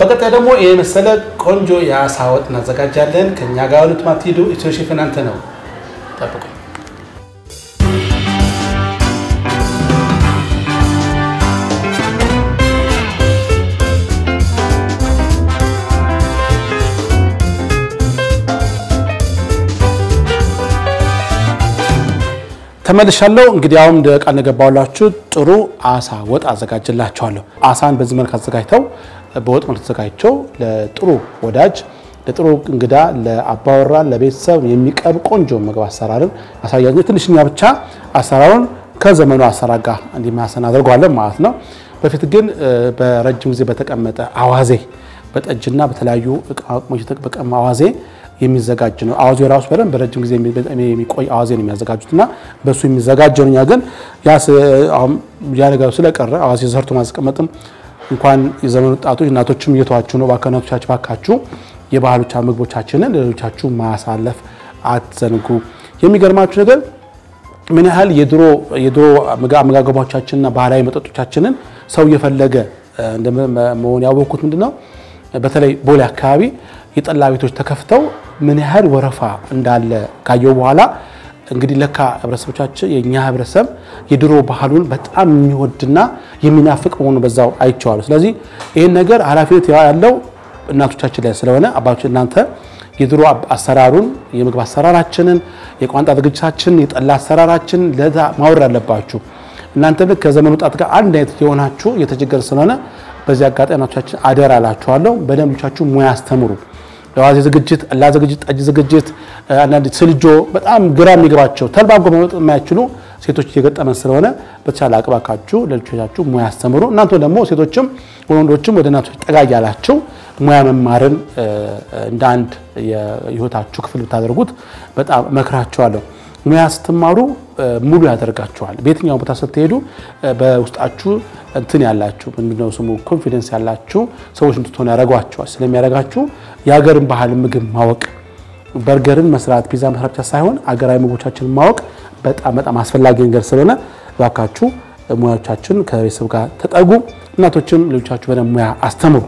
በቀጣይ ደግሞ ይህ መሰለ ቆንጆ የአሳ ወጥ እናዘጋጃለን። ከእኛ ጋር ሁለት ማትሄዱ ኢትዮ ሼፍ እናንተ ነው ጠብቁ። ተመልሻለሁ። እንግዲህ አሁን እንደ ቃል እንደገባሁላችሁ ጥሩ አሳ ወጥ አዘጋጅላችኋለሁ። አሳን በዚህ መልክ አዘጋጅተው በወጥ መልክ ተዘጋጅተው ለጥሩ ወዳጅ፣ ለጥሩ እንግዳ፣ ለአባወራ፣ ለቤተሰብ የሚቀርብ ቆንጆ ምግብ አሰራርን አሳያችሁ። ትንሽኛ ብቻ አሰራሩን ከዘመኑ አሰራር ጋር እንዲማሰን አድርገዋለን ማለት ነው። በፊት ግን በረጅም ጊዜ በተቀመጠ አዋዜ በጠጅና በተለያዩ ቅመሞች የተቀመጠ አዋዜ የሚዘጋጅ ነው። አዋዜ ራሱ በደንብ በረጅም ጊዜ የሚቆይ አዋዜ ነው የሚያዘጋጁት እና በእሱ የሚዘጋጀው እኛ ግን ያ ነገሩ ስለቀረ አዋዜ ሰርቶ ማስቀመጥም እንኳን የዘመኑ ወጣቶች እናቶችም እየተዋችሁ ነው። እባክህ እናቶቻችሁ እባካችሁ የባህሎቻ ምግቦቻችንን ለሌሎቻችሁ ማሳለፍ አትዘንጉ። የሚገርማችሁ ነገር ምን ያህል የድሮ የድሮ አመጋገቦቻችንና ባህላዊ መጠጦቻችንን ሰው እየፈለገ መሆን ያወቅኩት ምንድን ነው በተለይ ቦሌ አካባቢ የጠላ ቤቶች ተከፍተው ምን ያህል ወረፋ እንዳለ ካየው በኋላ እንግዲህ ለካ ህብረተሰቦቻችን የእኛ ህብረተሰብ የድሮ ባህሉን በጣም የሚወድና የሚናፍቅ መሆኑ በዛው አይቼዋለሁ። ስለዚህ ይህን ነገር ኃላፊነት ያለው እናቶቻችን ላይ ስለሆነ አባቶች እናንተ የድሮ አሰራሩን የምግብ አሰራራችንን፣ የቋንጣ ዝግጅታችንን፣ የጠላ አሰራራችንን ለዛ ማውረድ አለባችሁ። እናንተ ልክ ከዘመኑ ወጣት ጋር አንድ አይነት የሆናችሁ እየተቸገረ ስለሆነ በዚህ አጋጣሚ እናቶቻችን አደራ እላችኋለሁ። በደንብ ልጆቻችሁ ሙያ አስተምሩ። የዋዜ ዝግጅት፣ ጠላ ዝግጅት፣ ጠጅ ዝግጅት፣ አንዳንድ ስልጆ በጣም ግራ የሚገባቸው ተልባጎ መመጥ የማይችሉ ሴቶች እየገጠመን ስለሆነ በተቻለ አቅባካችሁ ለልጆቻችሁ ሙያ አስተምሩ። እናንተ ደግሞ ሴቶችም ወንዶችም ወደ እናቶች ጠጋ እያላችሁ ሙያ መማርን እንደ አንድ የህይወታችሁ ክፍል ብታደርጉት በጣም እመክራችኋለሁ። ሙያ ስትማሩ ሙሉ ያደርጋችኋል። በየትኛው ቦታ ስትሄዱ በውስጣችሁ እንትን ያላችሁ ምንድነው ስሙ ኮንፊደንስ ያላችሁ ሰዎች እንድትሆኑ ያደርጓቸዋል። ስለሚያደርጋችሁ የሀገርን ባህል ምግብ ማወቅ በርገርን መስራት ፒዛ መስራት ብቻ ሳይሆን አገራዊ ምግቦቻችንን ማወቅ በጣም በጣም አስፈላጊ ነገር ስለሆነ እባካችሁ ሙያዎቻችን ከቤተሰብ ጋር ተጠጉ። እናቶችም ልጆቻችሁ በደንብ ሙያ አስተምሩ።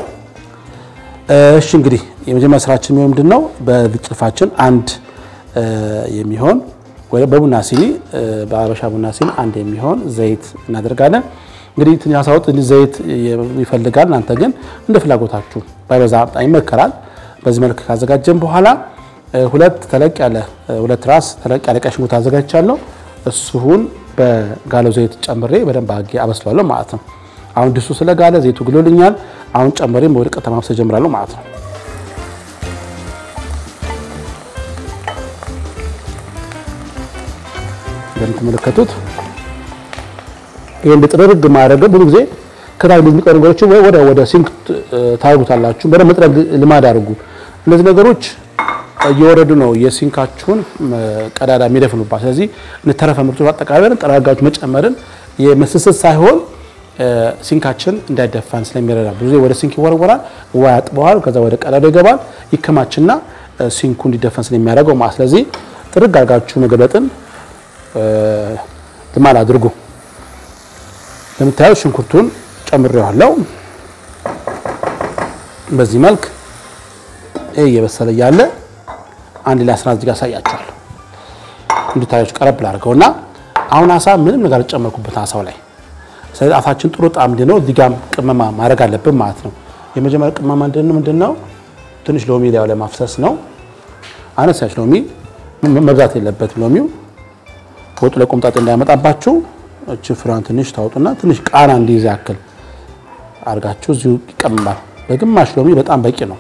እሺ እንግዲህ የመጀመሪያ ስራችን የሚሆን ምንድን ነው? በዚህ ጭልፋችን አንድ የሚሆን ወይ በቡና ሲኒ በአበሻ ቡና ሲኒ አንድ የሚሆን ዘይት እናደርጋለን። እንግዲህ ትንሽ አሳ ወጥ ዘይት ይፈልጋል። እናንተ ግን እንደ ፍላጎታችሁ ባይበዛ በጣም ይመከራል። በዚህ መልክ ካዘጋጀን በኋላ ሁለት ተለቅ ያለ ሁለት ራስ ተለቅ ያለ ቀይ ሽንኩርት አዘጋጅቻለሁ። እሱን በጋለው ዘይት ጨምሬ በደንብ አድርጌ አበስለዋለሁ ማለት ነው። አሁን ድሱ ስለጋለ ዘይቱ ግሎልኛል። አሁን ጨምሬ ወደ ቀጥታ ማብሰል ጀምራለሁ ማለት ነው። እንደምትመለከቱት ይሄን በጥርግ ማድረግ ብዙ ጊዜ ከታች የሚቀሩ ነገሮች ወይ ወደ ወደ ሲንክ ታርጉታላችሁ። በደንብ መጥረግ ልማድ አድርጉ። እነዚህ ነገሮች እየወረዱ ነው የሲንካችሁን ቀዳዳ የሚደፍኑባት። ስለዚህ እንተረፈ ምርቶች አጠቃላይ ጠራጋችሁ መጨመርን የመስስት ሳይሆን ሲንካችን እንዳይደፋን ስለሚረዳ ብዙ ወደ ሲንክ ይወረወራል፣ ውሃ ያጥበዋል፣ ከዛ ወደ ቀዳዳ ይገባል፣ ይከማችና ሲንኩ እንዲደፈን ስለሚያደርገው ማለት ስለዚህ ጥርግ አድርጋችሁ መገለጥን ልማድ አድርጉ። ለምታዩት ሽንኩርቱን ጨምሬዋለሁ። በዚህ መልክ ይሄ እየበሰለ እያለ አንድ ላይ አስራ እዚህ ጋር አሳያችኋለሁ እንድታዩት ቀረብ ላድርገውና አሁን አሳ ምንም ነገር አልጨመርኩበት አሳው ላይ። ስለዚህ አፋችን ጥሩ ጣዕም እንዲኖር እዚህ ጋር ቅመማ ማድረግ አለብን ማለት ነው። የመጀመሪያ ቅመማ ምንድን ነው? ትንሽ ሎሚ ላዩ ላይ ማፍሰስ ነው። አነሳች ሎሚ መብዛት የለበትም ሎሚው ወጡ ላይ ቆምጣጤ እንዳያመጣባችሁ እቺ ፍሬዋን ትንሽ ታወጡና ትንሽ ቃና እንዲይዝ ያክል አድርጋችሁ እዚሁ ይቀመማል። በግማሽ ሎሚ በጣም በቂ ነው።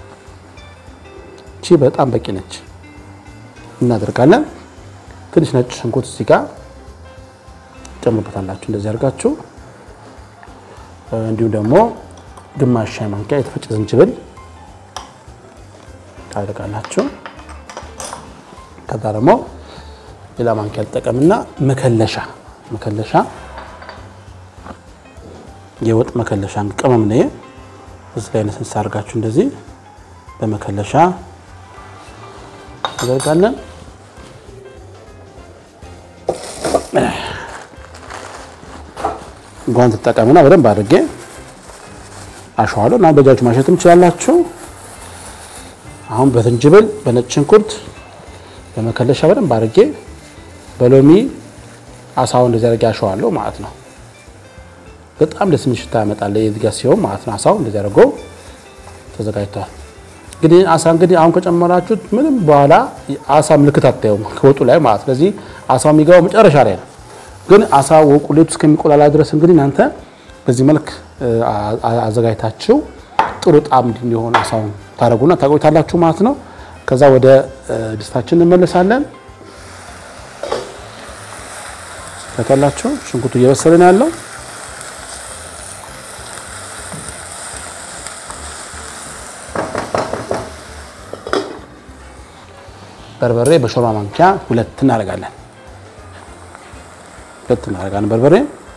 እቺ በጣም በቂ ነች። እናደርጋለን። ትንሽ ነጭ ሽንኩርት እዚህ ጋር ጨምሩበታላችሁ። እንደዚህ አድርጋችሁ እንዲሁም ደግሞ ግማሽ ሻይ ማንኪያ የተፈጨ ዝንጅብል ታደርጋላችሁ። ከዛ ደግሞ ሌላ ማንኪያ ልጠቀምና መከለሻ መከለሻ የወጥ መከለሻ ቅመም ነው። እዚህ ላይ ነስንስ አድርጋችሁ እንደዚህ በመከለሻ አደርጋለን። ጓንት ተጠቀምና በደንብ አድርጌ አሸዋለሁ እና በእጃችሁ ማሸትም ትችላላችሁ። አሁን በዝንጅብል በነጭ ሽንኩርት በመከለሻ በደንብ አድርጌ በሎሚ አሳውን እንደዚህ አድርጌ አሸዋለሁ ማለት ነው። በጣም ደስ የሚል ሽታ ያመጣል የዚህ ጋር ሲሆን ማለት ነው። አሳው እንደዚህ አድርጎ ተዘጋጅቷል። እንግዲህ አሳ እንግዲህ አሁን ከጨመራችሁት ምንም በኋላ አሳ ምልክት አታዩም ከወጡ ላይ ማለት ስለዚህ አሳው የሚገባው መጨረሻ ላይ ነው። ግን አሳ ቁሌቱ እስከሚቆላላ ድረስ እንግዲህ እናንተ በዚህ መልክ አዘጋጅታችሁ ጥሩ ጣዕም እንዲሆን አሳውን ታደርጉና ታቆይታላችሁ ማለት ነው። ከዛ ወደ ድስታችን እንመለሳለን። ታያላችሁ ሽንኩርቱ እየበሰለ ነው ያለው። በርበሬ በሾርባ ማንኪያ ሁለት እናደርጋለን። ሁለት እናደርጋለን በርበሬ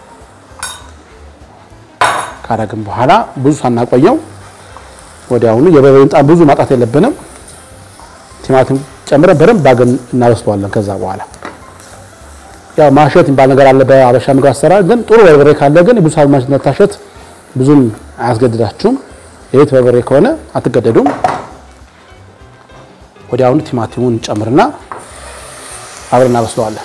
ካረግን በኋላ ብዙ ሳናቆየው ወዲያውኑ የበርበሬን ጣም ብዙ ማጣት የለብንም። ቲማቲም ጨምረን በደንብ ባገን እናበስለዋለን። ከዛ በኋላ ያው ማሸት የሚባል ነገር አለ በአበሻ ምግብ አሰራር። ግን ጥሩ በርበሬ ካለ ግን ብዙ ሰዓት መታሸት ብዙም አያስገድዳችሁም። የቤት በርበሬ ከሆነ አትገደዱም። ወዲያውኑ ቲማቲሙን እንጨምርና አብረን እናበስለዋለን።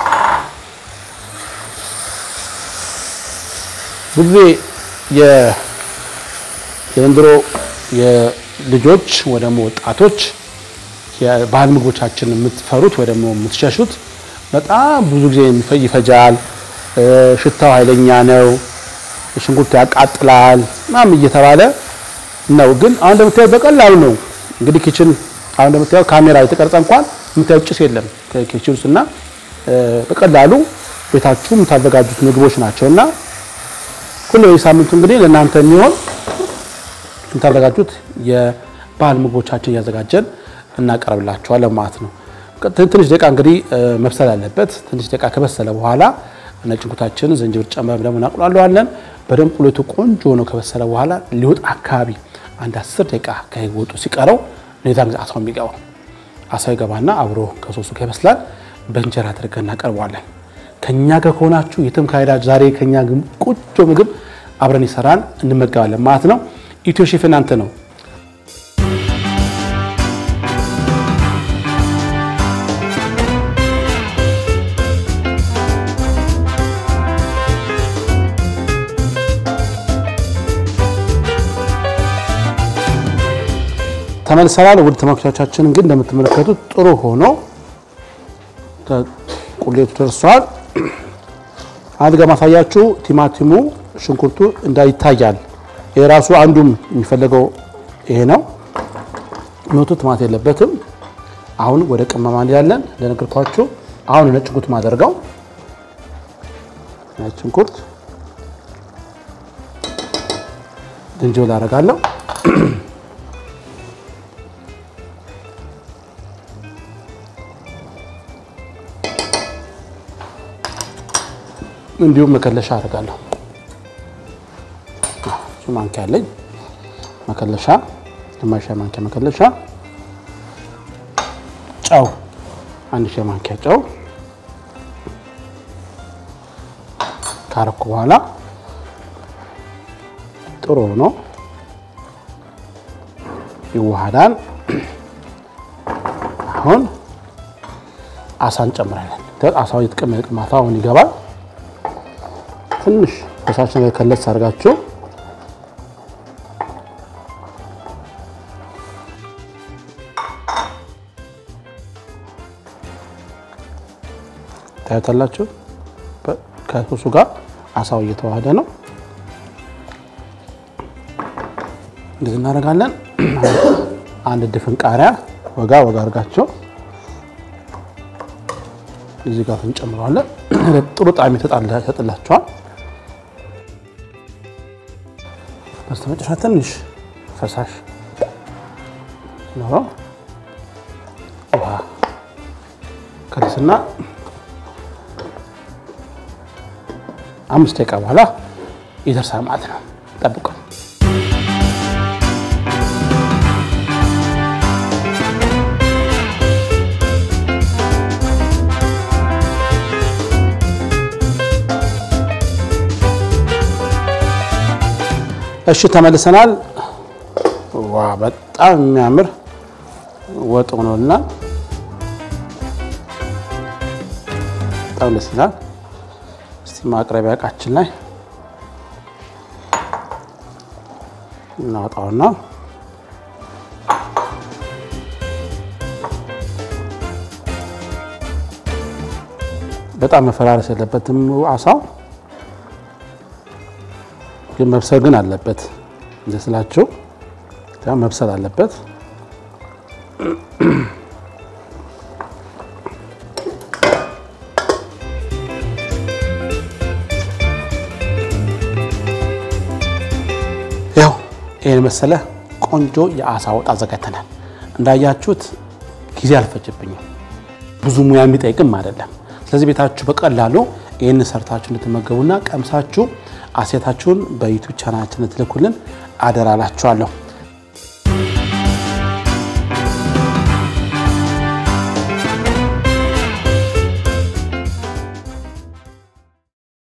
ብዙ ጊዜ የዘንድሮ የልጆች ወይ ደግሞ ወጣቶች የባህል ምግቦቻችን የምትፈሩት ወይ ደግሞ የምትሸሹት በጣም ብዙ ጊዜ ይፈጃል፣ ሽታው ኃይለኛ ነው፣ ሽንኩርት ያቃጥላል ምናምን እየተባለ ነው። ግን አሁን እንደምታዩት በቀላሉ ነው። እንግዲህ ኪችን አሁን እንደምታዩት ካሜራ የተቀረጸ እንኳን የምታዩት ጭስ የለም ከኪችን ውስጥ እና በቀላሉ ቤታችሁ የምታዘጋጁት ምግቦች ናቸው እና ሁሉ የሳምንቱ እንግዲህ ለእናንተ የሚሆን የምታዘጋጁት የባህል ምግቦቻችን እያዘጋጀን እናቀርብላችኋለን ማለት ነው። ትንሽ ደቂቃ እንግዲህ መብሰል አለበት። ትንሽ ደቂቃ ከበሰለ በኋላ ነጭ ሽንኩርታችንን ዝንጅብል ጨምረን ደግሞ እናቁላለዋለን። በደንብ ቁሌቱ ቆንጆ ሆኖ ከበሰለ በኋላ ሊወጥ አካባቢ አንድ አስር ደቂቃ ከወጡ ሲቀረው ኔዛን ጊዜ አሳው የሚገባው አሳው ይገባና አብሮ ከሶሱ ጋር ይበስላል። በእንጀራ አድርገን እናቀርበዋለን። ከኛ ጋር ከሆናችሁ የትም ካሄዳችሁ ዛሬ ከኛ ቆንጆ ምግብ አብረን ይሰራን እንመገባለን ማለት ነው። ኢትዮ ሼፍ እናንተ ነው። ተመልሰናል። ውድ ተመልካቾቻችን እንግዲህ እንደምትመለከቱት ጥሩ ሆኖ ቁሌቱ ደርሷል። አንድ ጋር ማሳያችሁ ቲማቲሙ፣ ሽንኩርቱ እንዳይታያል። የራሱ አንዱም የሚፈለገው ይሄ ነው። ኖቱ ቲማት የለበትም። አሁን ወደ ቅመማ እንሄዳለን። እንደነገርኳችሁ አሁን ነጭ ሽንኩርት ማደርገው ነጭ ሽንኩርት ዝንጅብል አደርጋለሁ። እንዲሁም መከለሻ አደርጋለሁ። እሱ ማንኪያ አለኝ። መከለሻ ግማሽ ሻይ ማንኪያ መከለሻ፣ ጨው አንድ ሻይ ማንኪያ ጨው ካረኩ በኋላ ጥሩ ነው ይዋሃዳል። አሁን አሳ እንጨምራለን። አሳው የተቀመጠ ማታ አሁን ይገባል። ትንሽ ፈሳሽ ነገር ከለስ አድርጋችሁ ታያታላችሁ። ከሶሱ ጋር አሳው እየተዋሃደ ነው። እንደዚህ እናደርጋለን። አንድ ድፍን ቃሪያ ወጋ ወጋ አድርጋቸው እዚህ ጋር እንጨምረዋለን። ጥሩ ጣዕም ይሰጥላቸዋል። በስተመጨረሻ ትንሽ ፈሳሽ ኖረው ውሃ ከደስና አምስት ደቂቃ በኋላ ይደርሳል ማለት ነው። ጠብቀን እሺ ተመልሰናል። ዋ በጣም የሚያምር ወጥ ሆኖልናል። በጣም ደስ ይላል። እስቲ ማቅረቢያ እቃችን ላይ እናወጣውና በጣም መፈራረስ የለበትም አሳው ግን መብሰል ግን አለበት። እንደ ስላችሁ መብሰል አለበት። ያው ይህን መሰለ ቆንጆ የአሳ ወጥ አዘጋጅተናል። እንዳያችሁት ጊዜ አልፈጀብኝም፣ ብዙ ሙያ የሚጠይቅም አይደለም። ስለዚህ ቤታችሁ በቀላሉ ይህን ሰርታችሁ እንድትመገቡና ቀምሳችሁ አሴታችሁን በዩቱብ ቻናላችን ትልኩልን አደራላችኋለሁ።